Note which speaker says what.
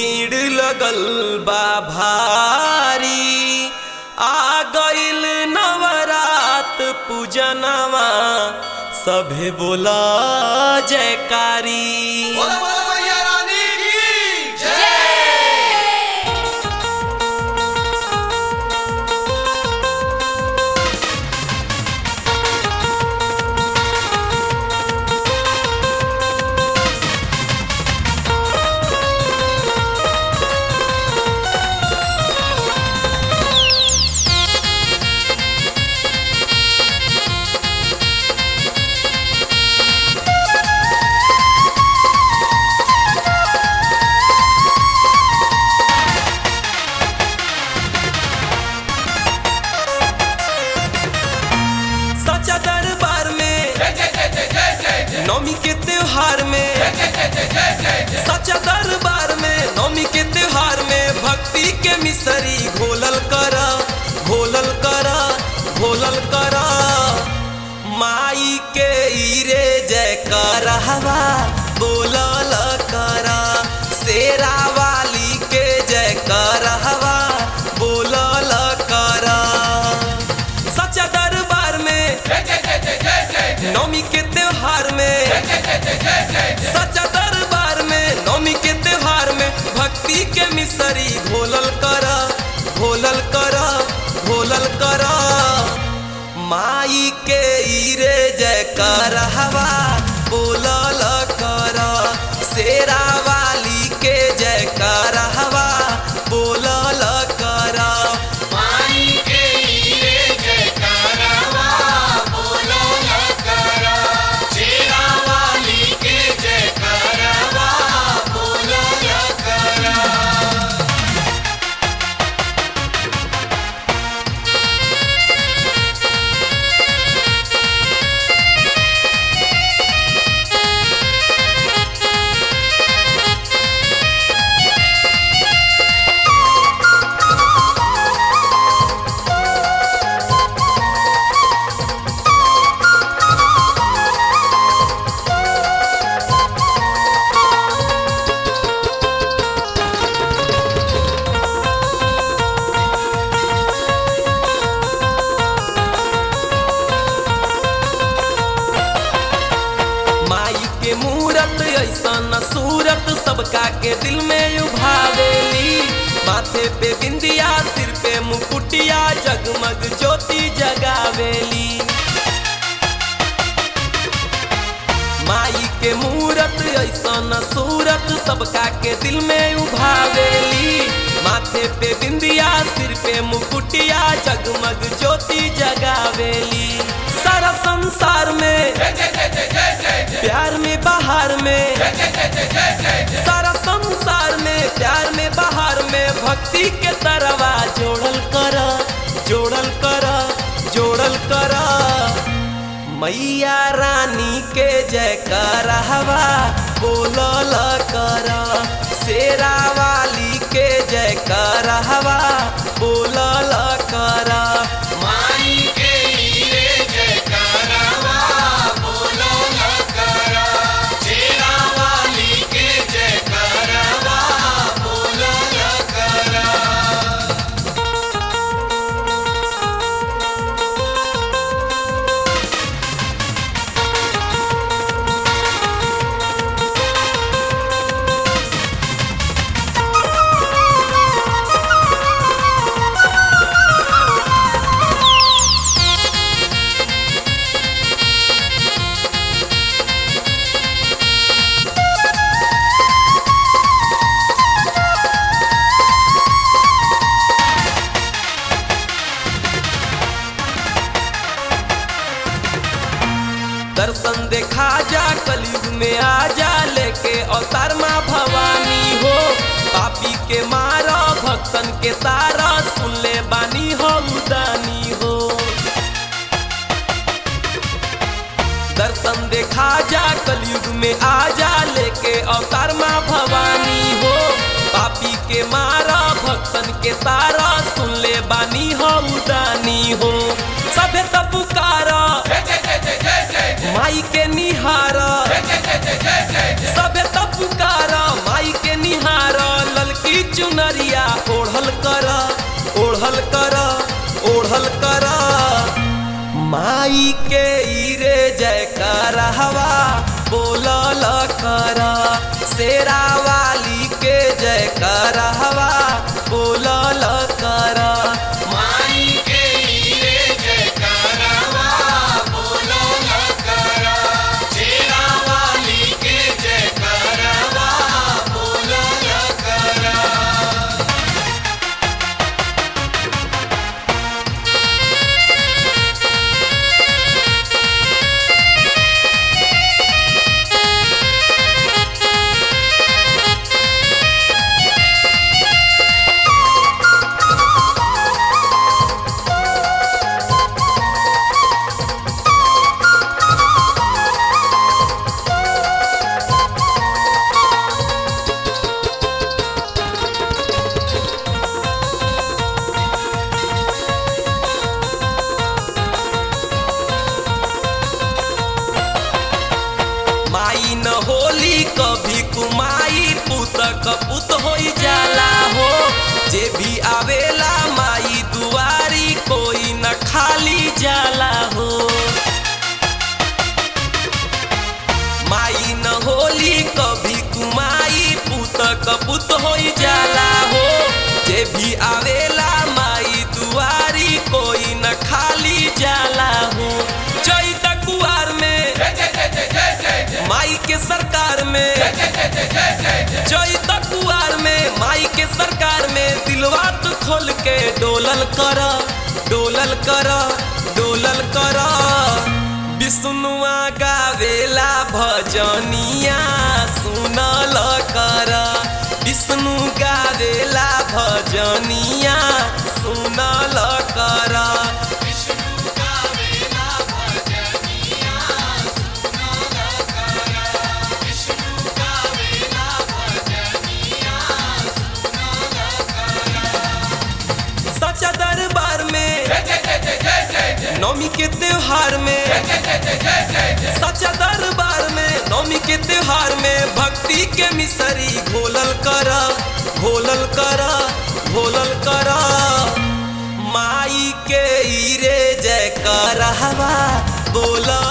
Speaker 1: भीड़ लगल बा भारी आ गइल नवरात पूजनवा सभे बोला जयकारी
Speaker 2: बोला बोला मैया रानी की जय
Speaker 1: सच्चा दरबार में नौमी के त्योहार में सच्चा दरबार में नौमी के त्योहार में भक्ति के मिसरी घोलल कर घोलल कर घोलल कर माई के ईरे जय कर हवा बोलल कर शेरा वाली के जय कर हवा बोलल कर सच्चा दरबार में नौमी के त्योहार में सच्चा दरबार में नौमी के त्योहार में भक्ति के मिसरी घोलल कर घोलल कर घोलल कर माई के ईरे जय कर हवा बोलल कर शेरा वाली के जय कर हवा बोलल कर
Speaker 2: माई के हीरे जयकारवा बोलो लकरा शेरा वाली के जयकारवा बोलो लकरा
Speaker 1: माई के मूरत ऐसन सूरत सबका के दिल में उभावेली माथे पे बिंदिया सिर पे मुकुटिया जगमग ज्योति जगावेली माई के मूरत ऐसन सूरत सबका के दिल में उभावेली माथे पे बिंदिया सिर पे मुकुटिया जगमग ज्योति जगावेली सारा संसार में प्यार में बाहर में सारा संसार में प्यार में बाहर में भक्ति के तरवा जोड़ल कर जोड़ल कर जोड़ल कर मैया रानी के जय कर हवा बोलल कर शेरा वाली के जय कर हवा बोलल कर
Speaker 2: माई के हीरे जयकारवा बोलो लकरा शेरा वाली के जयकारवा बोलो लकरा
Speaker 1: दर्शन देखा जा कलयुग में आ जा लेके अवतार माँ भवानी हो पापी के मारा भक्तन के तारा सुन ले बानी हो उदानी हो दर्शन देखा जा कलयुग में आ जा लेके अवतार माँ भवानी हो पापी के मारा भक्तन के तारा सुन ले बानी हो उदानी हो सभे तब पुकारा माई के निहारा सबे तब पुकारा माई के निहारा ललकी बोलल कर माई के ईरे जयकार हवा बोलल कर शेरा वाली के जयकार हवा बोलल कर
Speaker 2: माई के हीरे जयकारवा बोलो लकरा शेरा वाली के जयकारवा बोलो लकरा
Speaker 1: माई न होली कभी कुमाई पुत कपुत हो जाला हो जे भी आवेला माई दुआरी कोई न खाली जाला हो माई न होली कभी कुमाई पुत कपुत हो जाला हो जे भी आवेला माई दुआरी कोई न खाली जाला हो चैत कुआर में माई के सरकार में चैत कुआर में माई के सरकार में दिलवा तो खोल के डोलल कर डोलल कर डोलल कर विष्णुआ गावेला भजनिया सुनल कर विष्णु गावेला भजनिया सुनल कर
Speaker 2: विष्णु का वेला भजनिया सुनल करा विष्णु का वेला भजनिया सुनल करा
Speaker 1: सच्चा दरबार में नौमी के त्योहार में सच्चा दरबार में नौमी के त्योहार में भक्ति के मिसरी घोलल कर घोलल कर घोलल कर माई के ईरे जय कर हवा बोल